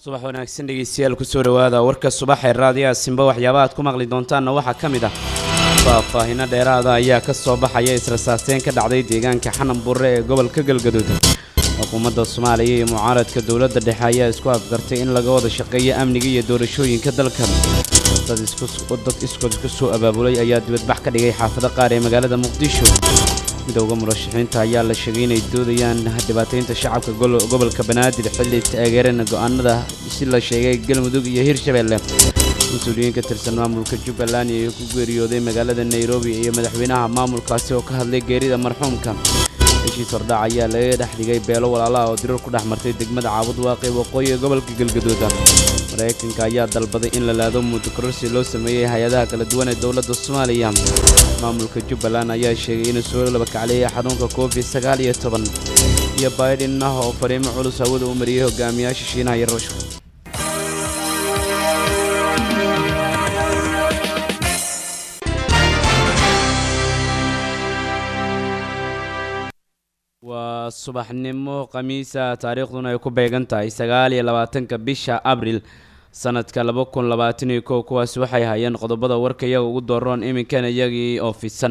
subax wanaagsan dhegeystayaal kusoo dhawaada warka subaxee raadiyaha simba waxyaabaha aad ku maqli doontaanna waxaa ka mid ah faahfaahino dheeraada ayaa ka soo baxaya israsaasteyn ka dhacday deegaanka xanan burre ee gobolka galgaduud xukuumadda soomaaliya iyo mucaaradka dowladda dhexe ayaa isku afgartay in laga wada shaqeeyo amniga iyo doorashooyinka dalka dad iskood isku soo abaabulay ayaa dibadbax ka dhigay xaafado qaar ee magaalada muqdisho midowda murashaxiinta ayaa la sheegay inay doodayaan dhibaataynta shacabka gobolka banaadir xilli taageerana go'aanada si la sheegay galmudug iyo hirshabeelle mas-uuliyiin ka tirsan maamulka jubbaland ee ku geeriyooday magaalada nairobi iyo madaxweynaha maamulkaasi oo ka hadlay geerida marxuumka heshiis hordhac ayaa laga dhex dhigay beelo walaalaha oo dirar ku dhex martay degmada caabud waaqi waqooyi ee gobolka galgaduud maraykanka ayaa dalbaday in la laado mudukororsi loo sameeyey hay-adaha kala duwan ee dowladda soomaaliya maamulka jubbaland ayaa sheegay inuu soo labakacleeyay xanuunka covid sagaal iyo toban iyo baydhin ah oo fariimo culus hawada u mariyey hogaamiyaasha shiinaha iyo ruushka waa subaxnimo khamiisa taariikhduna ay ku beegan tahay sagaal iyo labaatanka bisha abril sanadka laba kun labaatan iyo kow kuwaasi waxay hayeen qodobada warka iyaga ugu dooroon iminkana iyagii oo fidsan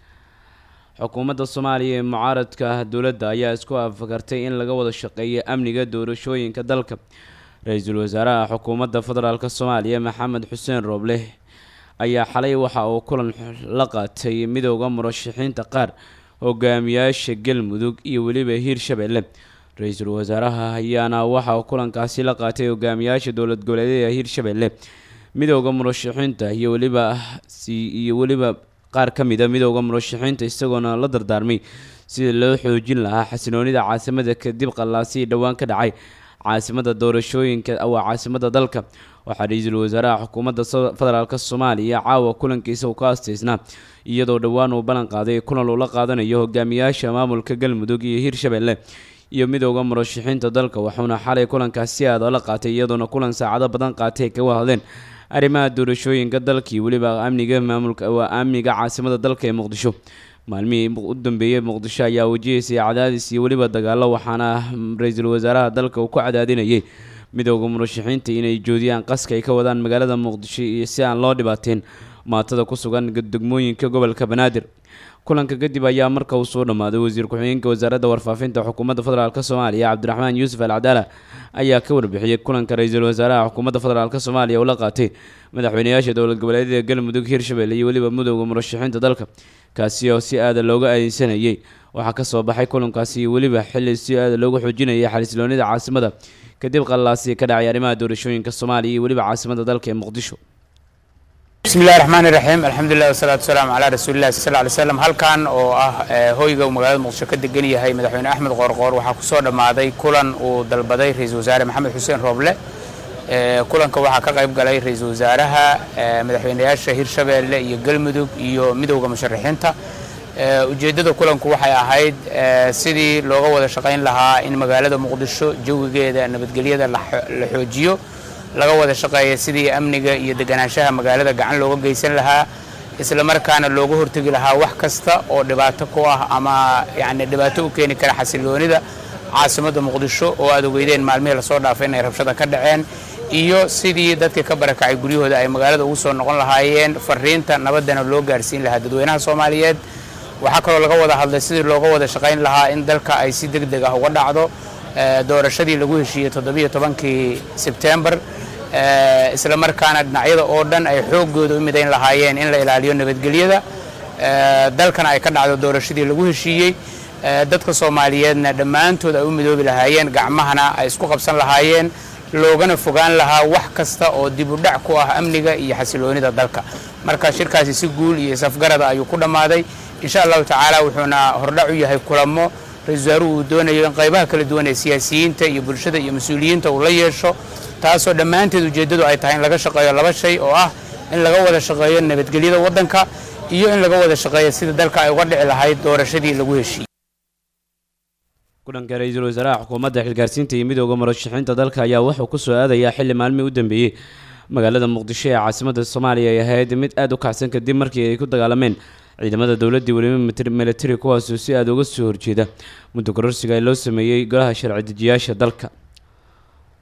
xukuumadda soomaaliya ee mucaaradka dowladda ayaa isku afkartay in laga wada shaqeeyo amniga doorashooyinka dalka ra-iisul wasaaraha xukuumadda federaalk soomaaliya maxamed xuseen rooble ayaa xalay waxa uu kulan la qaatay midowda murashaxiinta qaar hogaamiyaasha galmudug iyo weliba hiirshabeelle ra-iisul wasaaraha ayaana waxa kulankaasi la qaatay hogaamiyaasha dowlad goboleedyada hiirshabeelle midowda murashaxiinta iyo weliba iyo weliba qaar ka mid a midowda murashaxiinta isagoona la dardaarmay sida loo xoojin lahaa xasiloonida caasimada kadib qallaasii dhowaan ka dhacay caasimada doorashooyinka waa caasimada dalka waxaa ra-iisul wasaaraha xukuumadda federaalk soomaaliya caawa kulankiisa uu ka asteysnaa iyadoo dhowaan uu ballan qaaday kulan uu la qaadanayo hogaamiyaasha maamulka galmudug iyo hiirshabeelle iyo midowda murashaxiinta dalka wuxuuna xalay kulankaas si aada la qaatay iyadoona kulan saacado badan qaatay kaga hadleen arrimaha doorashooyinka dalka iyo weliba amniga maamulka waa amniga caasimada dalka ee muqdisho maalmihii u dambeeyey muqdisho ayaa wajihaysay cadaadis iyo weliba dagaalo waxaana ra-iisul wasaaraha dalka uu ku cadaadinayay midowda murashaxiinta inay joodiyaan qaska ay ka wadaan magaalada muqdisho iyo si aan loo dhibaateyn maatada ku sugan degmooyinka gobolka banaadir kulanka kadib ayaa marka uu soo dhammaaday wasiir ku-xigeenka wasaaradda warfaafinta xukuumadda federaalk soomaaliya cabdiraxmaan yuusuf al cadaala ayaa ka warbixiyey kulanka ra-iisul wasaaraha xukuumadda federaalk soomaaliya uu la qaatay madaxweynayaasha dowlad goboleedyada galmudug hiirshabelle iyo weliba midowda murashaxiinta dalka kaasi oo si aada looga aadeysanayay waxaa ka soo baxay kulankaasi iyo weliba xilli si aada loogu xoojinayay xaliisloonida caasimada kadib qallaasi ka dhacay arrimaha doorashooyinka soomaaliya iyo weliba caasimada dalka ee muqdisho bismi illahi raxmaan iraxiim alxamdulilah wasalaatu wasalaamu calaa rasuulillahi sal ly slam halkan oo ah hoyga uu magaalada muqdisho ka degan yahay madaxweyne axmed qoorqoor waxaa ku soo dhammaaday kulan uu dalbaday ra-iisul wasaare maxamed xuseen rooble kulanka waxaa ka qayb galay ra-iisul wasaaraha madaxweynayaasha hirshabeelle iyo galmudug iyo midowda musharaxiinta ujeeddada kulanku waxay ahayd sidii looga wada shaqayn lahaa in magaalada muqdisho jawigeeda nabadgelyada la xoojiyo laga wada shaqeeya sidii amniga iyo deganaanshaha magaalada gacan looga geysan lahaa isla markaana looga hortegi lahaa wax kasta oo dhibaato ku ah ama yani dhibaato u keeni kara xasiloonida caasimadda muqdisho oo aad ogeydeen maalmihii lasoo dhaafay inay rabshada ka dhaceen iyo sidii dadkii ka barakacay guryahooda ay magaalada ugu soo noqon lahaayeen fariinta nabaddana loo gaarsiin lahaa dadweynaha soomaaliyeed waxaa kaloo laga wada hadlay sidii looga wada shaqayn lahaa in dalka ay si deg deg ah uga dhacdo doorashadii lagu heshiiyey toddobiyo tobankii sebtembar isla markaana dhinacyada oo dhan ay xooggooda u midayn lahaayeen in la ilaaliyo nabadgelyada dalkana ay ka dhacdo doorashadii lagu heshiiyey dadka soomaaliyeedna dhammaantood ay u midoobi lahaayeen gacmahana ay isku qabsan lahaayeen loogana fogaan lahaa wax kasta oo dibudhac ku ah amniga iyo xasiloonida dalka marka shirkaasi si guul iyo safgarada ayuu ku dhammaaday insha allahu tacaala wuxuuna hordhac u yahay kulamo ra-isul wasaaruhu uu doonayo in qaybaha kala duwan ee siyaasiyiinta iyo bulshada iyo mas-uuliyiinta uu la yeesho taasoo dhammaanteed ujeeddadu ay tahay in laga shaqeeyo laba shay oo ah in laga wada shaqeeyo nabadgelyada waddanka iyo in laga wada shaqeeyo sida dalka ay uga dhici lahayd doorashadii lagu heshiiyey kulanka ra-iisul wasaaraha xukuumadda xilgaarsiinta iyo midowda murashaxiinta dalka ayaa wuxuu ku soo aadayaa xilli maalmihii u dambeeyey magaalada muqdisho ee caasimada soomaaliya ay ahayd mid aada u kacsan kadib markii ay ku dagaalameen ciidamada dowladdii weliba militari kuwaasoo si aada uga soo horjeeda muddo kororsiga ee loo sameeyey golaha sharci dejiyaasha dalka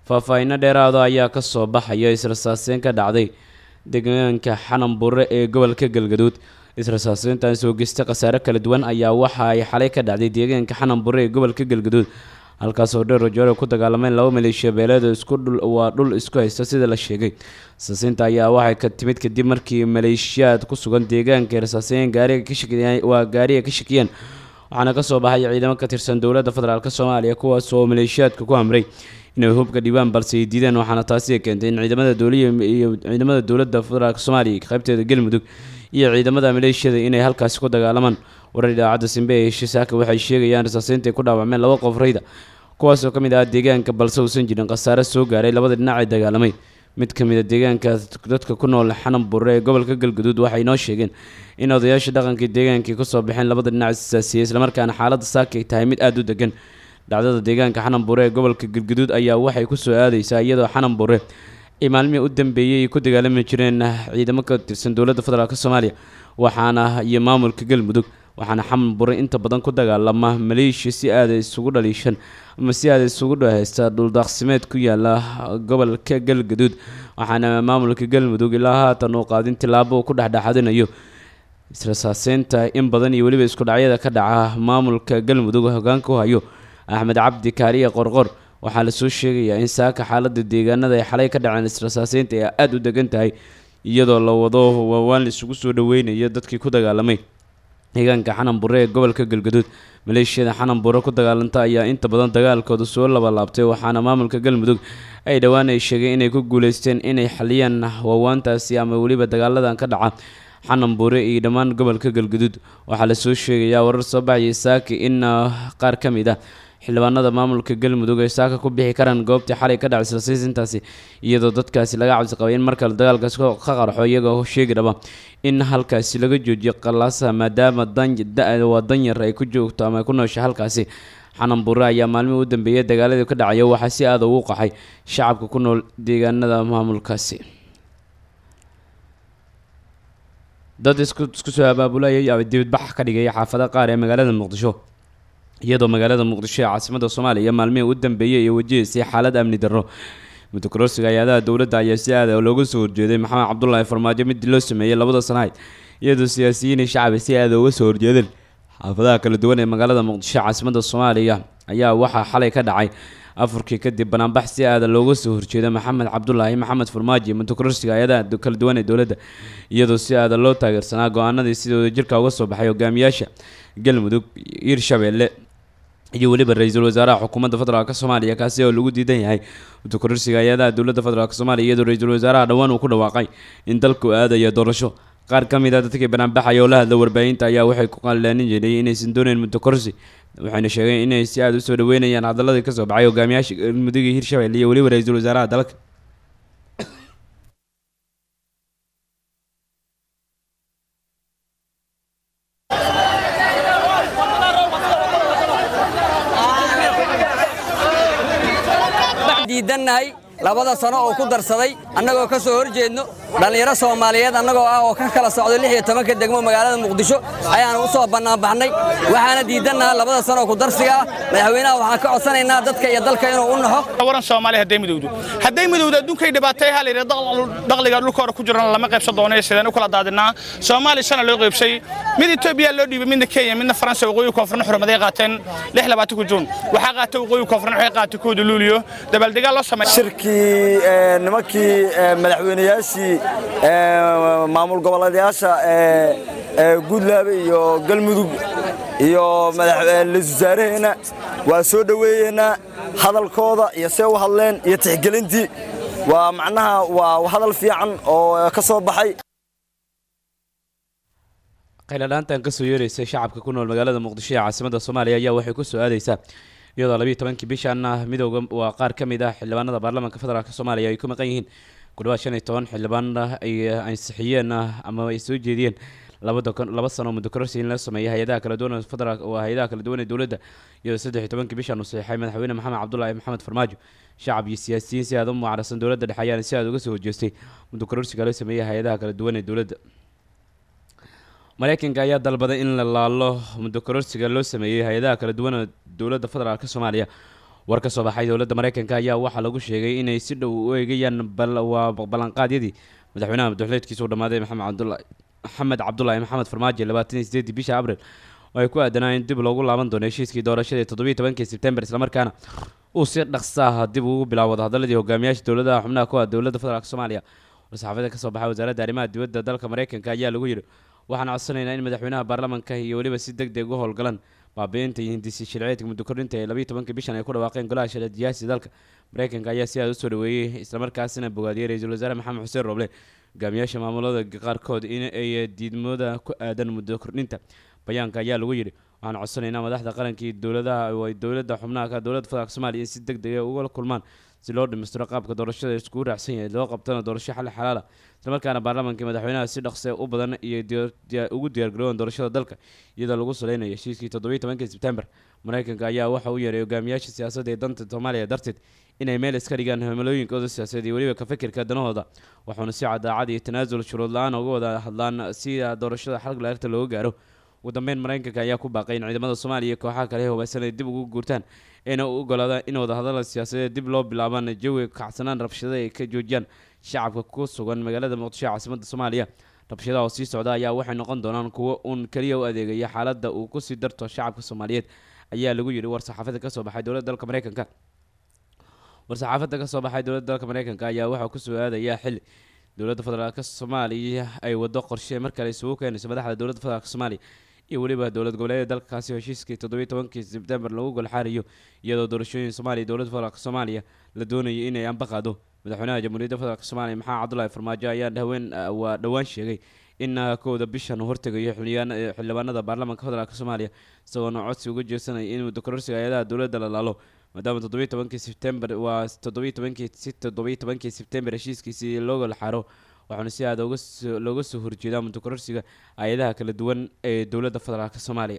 faahfaahinno dheeraada ayaa ka soo baxaya israsaaseyn ka dhacday deegaanka xananbure ee gobolka galgaduud israsaaseyntan soo geysta khasaare kala duwan ayaa waxa ay xalay ka dhacday deegaanka xananbure ee gobolka galgaduud halkaasoo dheer rajoore ku dagaalameen laba maleeshiya beeleed isku dhul waa dhul isku haysta sida la sheegay rasaaseynta ayaa waxay ka timid kadib markii maleeshiyaad ku sugan deegaanka rasaaseyn gaariga ka shakiyeen waa gaariga ka shakiyeen waxaana kasoo baxay ciidamo ka tirsan dowladda federaalk soomaaliya kuwaas oo maleeshiyaadka ku amray inay hubka dhibaan balse ay diideen waxaana taasi keentay in ciidamada dowliya iyo ciidamada dowladda federaalk soomaaliya qaybteeda galmudug iyo ciidamada maleeshiyada inay halkaasi ku dagaalamaan warar idaacadda simbe ee shisaaka waxay sheegayaan rasaaseynta ay ku dhaawacmeen laba qof rayda kuwaasoo ka mid ah deegaanka balse uusan jirin khasaare soo gaaray labada dhinac ee dagaalamay mid ka mid a deegaanka dadka ku nool xanan burre ee gobolka galgaduud waxay noo sheegeen in odayaasha dhaqankii deegaankii kusoo baxeen labada dhinac isaasiyey islamarkaana xaaladda saaka ay tahay mid aada u degan dhacdada deegaanka xanan burre ee gobolka galgaduud ayaa waxay kusoo aadeysaa iyadoo xanan burre ay maalmihii u dambeeyey ay ku dagaalami jireen ciidamo ka tirsan dowladda federaalk soomaaliya waxaana iyo maamulka galmudug waxaana xanan burre inta badan ku dagaalama maleeshiya si aada isugu dhaliishan ama si aada isugu dhahaysta dhuldaaqsimeed ku yaala gobolka galgaduud waxaana maamulka galmudug ilaa haatan uu qaadin tilaabo uu ku dhexdhexadinayo israsaaseynta in badan iyo weliba isku dhacyada ka dhaca maamulka galmudug hogaanka u hayo axmed cabdi kaariye qorqor waxaa lasoo sheegayaa in saaka xaalada deegaanada ay xalay ka dhaceen israsaaseynta ay aada u degan tahay iyadoo la wado waawaan isugu soo dhaweynayo dadkii ku dagaalamay deegaanka xanan burre ee gobolka galgaduud maleeshiyada xanan burre ku dagaalanta ayaa inta badan dagaalkooda soo labalaabtay waxaana maamulka galmudug ay dhowaan ay sheegeen inay ku guuleysteen inay xaliyaan waawaantaasi ama weliba dagaaladan ka dhaca xanan burre iyo dhammaan gobolka galgaduud waxaa lasoo sheegayaa warar soo baxayay saaki in qaar ka mid ah xildhibaanada maamulka galmudug ay saaka ku bixi karaan goobtii xalay ka dhacay silsiisintaasi iyadoo dadkaasi laga cabsi qabay in markale dagaalkaasi ka qarxo iyagoo sheegi dhaba in halkaasi laga joojiyo qalaasaha maadaama da- waa danyar ay ku joogto ama ay ku noosha halkaasi xanan burre ayaa maalmihii u dambeeyay dagaaladii ka dhacaya waxaa si aada ugu qaxay shacabka ku nool deegaanada maamulkaasi dad isku isku soo abaabulayay dibadbax ka dhigay xaafada qaar ee magaalada muqdisho iyadoo magaalada muqdisho ee caasimada soomaaliya maalmihii u dambeeyey ay wajahaysay xaalad amni darro mutakororsiga hay-adaha dowladda ayaa si aada looga soo horjeeday maxamed cabdulaahi farmaajo mid loo sameeyey labada sanahayd iyadoo siyaasiyiinii shacbi si aada uga soo horjeedeen xaafadaha kala duwan ee magaalada muqdisho ee caasimada soomaaliya ayaa waxaa xalay ka dhacay afurkii kadib banaanbax si aada looga soo horjeeda maxamed cabdulaahi maxamed farmaajo iyo mutakororsiga hay-adaha kala duwan ee dowladda iyadoo si aada loo taageersanaa go-aanadii sida wadajirka uga soo baxay hogaamiyaasha galmudug hiirshabeelle iyo weliba ra-iisul wasaaraha xukuumadda federaalk soomaaliya kaasi oo lagu diidan yahay mutakororsiga hay-adaha dowladda federaalk soomaaliya iyadoo ra-iisul wasaaraha dhowaan uu ku dhawaaqay in dalku aadaya doorasho qaar ka mid a dadkii banaanbaxaya oo la hadla warbaahinta ayaa waxay ku qalaanin jireen inaysan dooneyn mutakororsi waxayna sheegeen inay si aada usoo dhaweynayaan hadalladii kasoo baxay hogaamiyaasha galmudug iyo hiirshabelle iyo weliba ra-iisul wasaaraha dalka diidannahay labada sano oo ku darsaday annagoo ka soo hor jeedno dhallinyaro soomaaliyeed annagoo ah oo ka kala socdo lix iyo tobanka degmo magaalada muqdisho ayaanu u soo bannaanbaxnay waxaana diidannaha labada sano oo ku darsiga ah madaxweynaha waxaan ka codsanaynaa dadka iyo dalka inuu u naxo waran soomaaliya hadday midowdo hadday midowdo adduunkay dhibaatay ha layidhi dakhliga dhulka hore ku jirana lama qaybsan doono sideen u kala daadinaa soomaaliya shana loo qaybsay mid etoobiya loo dhiibay midna kenya midna faransa waqooyi koonfurna xurmaday qaateen lix labaatanka juun waxaa qaatay waqooyi koonfurna waxay qaatay kooda luuliyo dabaaldegaal loo sameeyay shirkii nimankii madaxweynayaashii maamul goboleedayaasha guudlaabe iyo galmudug iyo ra-iisul wasaaraheena waa soo dhoweeyeynaa hadalkooda iyo see u hadleen iyo tixgelintii waa macnaha waa hadal fiican oo ka soo baxay qayladhaantan kasoo yeeraysay shacabka ku nool magaalada muqdisho ee caasimada soomaaliya ayaa waxay ku soo aadeysaa iyadoo labiiyo tobankii bishan midooda waa qaar ka mid ah xildhibaanada baarlamaanka federaalk soomaaliya ay ku maqan yihiin ku dhawaad shan iyo toban xildhibaan ay ansixiyeen ama ay soo jeediyeen laba sano muddo kororsi in la sameeyay hay-adaha kala duwan federaalk waa hay-adaha kala duwan ee dowladda iyadoo saddex iyo tobankii bishan uu saxiixay madaxweyne maxamed cabdulaahi maxamed farmaajo shacab iyo siyaasiyiin si aada u mucaarsan dowladda dhexe ayaana si aada uga soo horjeestay muddo kororsiga loo sameeyay hay-adaha kala duwan ee dowladda mareykanka ayaa dalbaday in la laalo muddo kororsiga loo sameeyey hay-adaha kala duwan ee dowladda federaalk soomaaliya war ka soo baxay dowladda mareykanka ayaa waxaa lagu sheegay inay si dhow u eegayaan waa ballanqaadyadii madaxweynaha madaxweyneedkiisa u dhammaaday maxamed cabdulaahi maxamed cabdulaahi maxamed farmaajo labaatan iyo sideedii bisha abril oo ay ku aadanaa in dib loogu laaban doono heshiiskii doorashadii toddobiyi tobankii sebtembar islamarkaana uu si dhaqsa ah dib ugu bilaabo wadahadaladii hogaamiyaasha dowladaha xubnaha ku ah dowladda federaalk soomaaliya war-saxaafada ka soo baxay wasaaradda arrimaha dibadda dalka mareykanka ayaa lagu yidhi waxaan codsanaynaa in madaxweynaha baarlamanka iyo weliba si deg deg u howlgalaan baabiinta iyo hindisi shirceedka muddo kordhinta ee labiiyi tobankii bishan ay ku dhawaaqeen golaha sharciyaasi dalka mareykanka ayaa si aad usoo dhaweeyey islamarkaasina bogaadiyey ra-iisul wasaare maxamed xuseen roble hogaamiyaasha maamulada qaarkood in ay diidmooda ku aadan muddo kordhinta bayaanka ayaa lagu yidhi waxaan codsanaynaa madaxda qarankii dowladaha ay dowladda xubnaha ka dowladda federaalk soomaaliya in si deg deg uga kulmaan si loo dhimistiro qaabka doorashada iskugu raacsan yahay loo qabtana doorasho xalli xalaala islamarkaana baarlamaanka madaxweynaha si dhaqse u badan iyo ugu diyaargaroowan doorashada dalka iyadoo lagu saleynayo heshiiskii toddobiyi tobankii sebtembar mareykanka ayaa waxa uu yeeray hogaamiyaasha siyaasadda ee danta soomaaliya darteed inay meel iska dhigaan himilooyinkooda siyaasadeed iyo weliba ka fikirka danahooda waxauna si cadaacad iyo tanaasul shuruud la-aan uga wada hadlaan si doorashada xalg laarta looga gaaro ugu dambeyn mareykanka ayaa ku baaqay in ciidamada soomaaliya iyo kooxaha kale hubeysan ay dib ugu guurtaan ayna u ogolaadaan in wadahadala siyaasadeed dib loo bilaabaan jawiga kacsanaan rabshada ay ka joojiyaan shacabka ku sugan magaalada muqdisho ee caasimadda soomaaliya rabshadaha oo sii socda ayaa waxay noqon doonaan kuwo uun keliya u adeegaya xaaladda uu kusii darto shacabka soomaaliyeed ayaa lagu yidhi war saxaafada ka soo baxay dowladda dalka mareykanka war-saxaafada ka soo baxay dowladda dalka mareykanka ayaa waxaa kusoo aadayaa xili dowladda federaalk soomaaliya ay wado qorshe mar kale isugu keenayso madaxda dowladda federaalk soomaaliya iyo weliba dowlad goboleeda dalkaasi heshiiskii toddobiyi tobankii sebtembar lagu golxaarayo iyadoo doorashooyin soomaaliya dowladda federaalk soomaaliya la doonayay inay anba qaado madaxweynaha jamhuuriyadda federaalk soomaaliya maxamed cabdulaahi farmaajo ayaa dhaween waa dhowaan sheegay in kowda bishan uu hortegayo xildhibaanada baarlamaanka federaalk soomaaliya isagoona codsi uga jeesanaya in muddo kororsiga hay-adaha dowladda la laalo maadaama toddobiyi tobankii sebtembar waa toddobiyi tobankii si toddobiyi tobankii sebtembar heshiiskiisii loo golxaaro waxaana si aada looga soo horjeedaa muddo kororsiga hay-adaha kala duwan ee dowladda federaalk soomaaliya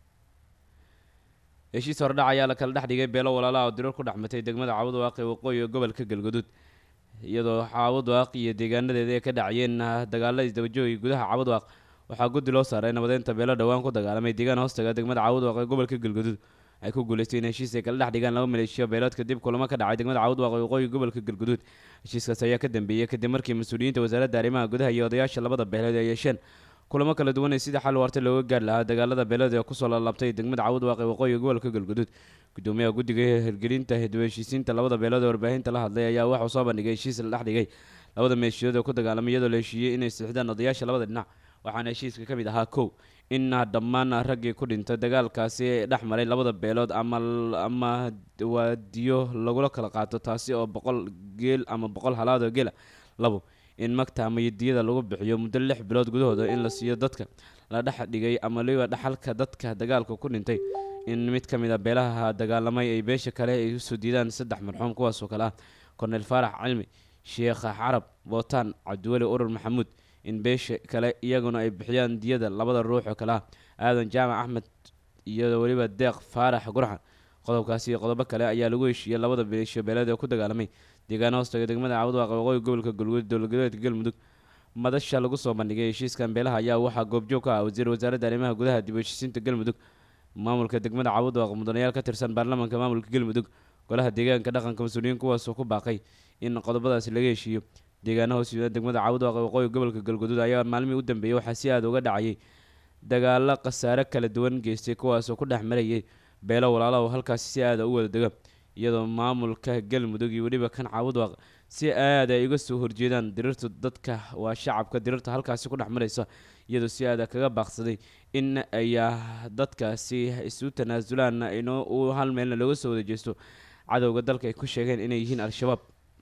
heshiis hordhac ayaa la kala dhex dhigay beelo walaalaha oo dirar ku dhexmatay degmada caawad waaqi waqooyi ee gobolka galgaduud iyadoo caawad waaq iyo deegaanadeeda ay ka dhacayeen dagaalada isdabajooga gudaha caawad waaq waxaa guddi loo saaray nabadeynta beelo dhowaan ku dagaalamay deegaan hoostaga degmada caawad waaq ee gobolka galgaduud ay ku guuleystay in heshiis ay kala dhex dhigaan laba maleeshiyo beelood kadib kulamo ka dhacay degmada caawad waaq ee waqooyi gobolka galgaduud heshiiskaas ayaa ka dambeeyey kadib markii mas-uuliyiinta wasaaradda arrimaha gudaha iyo odayaasha labada beelood ay yeesheen kulamo kala duwan ee sidii xal waarta looga gaari lahaa dagaalada beelada ee kusoo laalaabtay degmada caawad waaqi waqooyiga gobolka galguduud gudoomiyaha guddiga hirgelinta hidiba heshiisiinta labada beelood ee warbaahinta la hadlay ayaa waxuu soo bandhigay heshiis la dhex dhigay labada meeshiyood ee ku dagaalamay iyadoo la heshiiyey inay sixdaan odayaasha labada dhinac waxaana heshiiska ka mid ahaa kow in dhammaan raggii ku dhintay dagaalkaasi dhex maray labada beelood ama ama waadiyo lagula kala qaato taasi oo boqol geel ama boqol halaad oo geela labo in magta ama yadiyada lagu bixiyo muddo lix bilood gudahooda in la siiyo dadka la dhex dhigay ama liba dhaxalka dadka dagaalka ku dhintay in mid ka mid a beelaha dagaalamay ay beesha kale ay usoo diidaan saddex marxuum kuwaasoo kale ah korneyl faarax cilmi sheekh carab bootaan cabdiweli urur maxamuud in beesha kale iyaguna ay bixiyaan diyada labada ruux oo kale ah aadan jaamac axmed iyo weliba deeq faarax gurxan qodobkaasi iyo qodobo kale ayaa lagu heshiiyey labada beesho beeleed ee ku dagaalamay deegaana hoostaga degmada caawad waaqa waqooyi gobolka galguud dowladgoboleedka galmudug madasha lagu soo bandhigay heshiiskan beelaha ayaa waxaa goobjoog ka ah wasiir wasaaradda arrimaha gudaha dib u heshiisiinta galmudug maamulka degmada caawad waaqa mudanayaal ka tirsan baarlamaanka maamulka galmudug golaha deegaanka dhaqanka mas-uuliyiin kuwaasoo ku baaqay in qodobadaasi laga heshiiyo deegaana hoos yimida degmada caawad waaqa waqooyi gobolka galguduud ayaa maalmihii u dambeeyey waxaa si aada uga dhacayay dagaalo khasaare kala duwan geystay kuwaasoo ku dhex marayay beelo walaalaha oo halkaasi si aada u wada dega iyadoo maamulka galmudug iyo weliba kan caawad waaq si aada ay uga soo horjeedaan dirirta dadka waa shacabka dirirta halkaasi ku dhex maraysa iyadoo si aada kaga baaqsaday in ay dadkaasi isu tanaasulaan inoo u hal meelna looga soo wada jeesto cadowga dalka ay ku sheegeen inay yihiin al-shabaab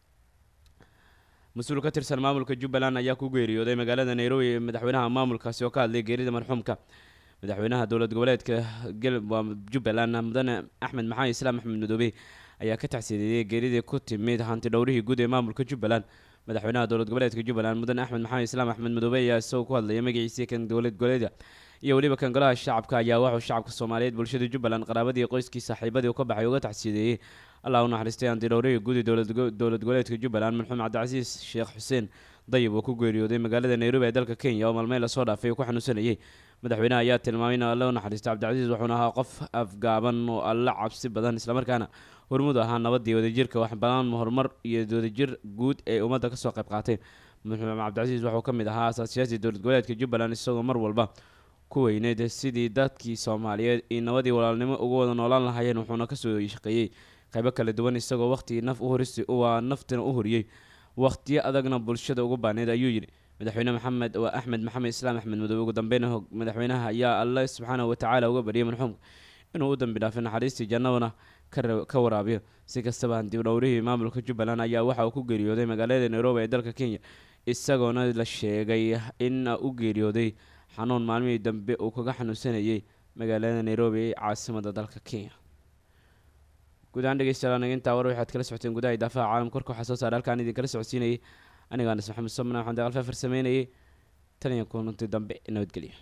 mas-uul ka tirsan maamulka jubbaland ayaa ku geeriyooday magaalada nairobi ee madaxweynaha maamulkaasi oo ka hadlay geerida marxuumka madaxweynaha dowlad goboleedka jubbaland mudane axmed maxamed islaam axmed madoobe ayaa ka tacsiideeyey geeridii ku timid hanti dhowrihii guud ee maamulka jubbaland madaxweynaha dowlad goboleedka jubbaland mudane axmed maxamed islaam axmed madoobe ayaa isagoo ku hadlaya magaciisii kan dowlad goboleeda iyo weliba kan golaha shacabka ayaa waxuu shacabka soomaaliyeed bulshada jubbaland qaraabadii qoyskii saaxiibadii ka baxay uga tacsiideeyey allah u naxariistay hanti dhowrihii guud ee dowlad goboleedka jubbaland marxuum cabdicasiis sheekh xuseen dayib oo ku geeriyooday magaalada nairobi ee dalka kenya oo maalmeyn lasoo dhaafay ku xanuunsanayay madaxweynaha ayaa tilmaamay in alle u naxariisto cabdicasiis wuxuuna ahaa qof afgaaban oo alle cabsi badan islamarkaana hormud ahaa nabadii wadajirka wax badan horumar iyo wadajir guud ee ummadda kasoo qayb qaateen madaxweyne cabdicasiis wuxuu ka mid ahaa asaasiyaasii dowlad goboleedka jubbaland isagoo mar walba ku weyneyd sidii dadkii soomaaliyeed iyo nabadii walaalnimo ugu wada noolaan lahaayeen wuxuuna kasoo shaqeeyey qaybo kala duwan isagoo waqtigii naf uhuris waa naftina u horiyey waqtiyo adagna bulshada ugu baaneyd ayuu yidhi madaxweyne maxamed waa axmed maxamed islaam axmed madoobe ugu dambeyn madaxweynaha ayaa alle subxaanahu watacaala uga bariyay marxuumka inuu u dambi dhaafay naxariistii jannadana ka waraabiyo si kastaba dib dhowrihii maamulka jubbaland ayaa waxa uu ku geeriyooday magaalada nairobi ee dalka kenya isagoona la sheegay in u geeriyooday xanuun maalmihii dambe uu kaga xanuunsanayay magaalada nairobi ee caasimada dalka kenya guud ahaan dhegeystayaal intaa war waxaad kala socoteen gudaha idaafaha caalamka korka waxaa soo saaray halkaan idin kala socodsiinayay aniga anas maxamed somna waxaan daqalfa farsameynayay tan iyo kulanti dambe nabadgelyo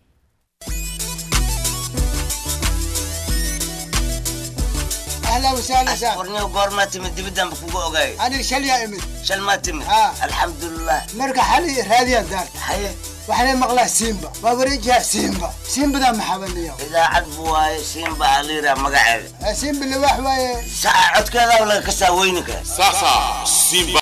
اهلا وسهلا سهلا ورني قورما تمد دبدان بكوكو اوغاي انا شل يا امي شل ما تمد آه. الحمد لله مرقى حالي هذه الدار حي وحنا مقلاه سيمبا وابريجها سيمبا سيمبا ذا محبن اليوم اذا عدبوا سيمبا عليرا مقعد سيمبا اللي واحد ساعة عد كذا ولا كسا وينك Sasa Simba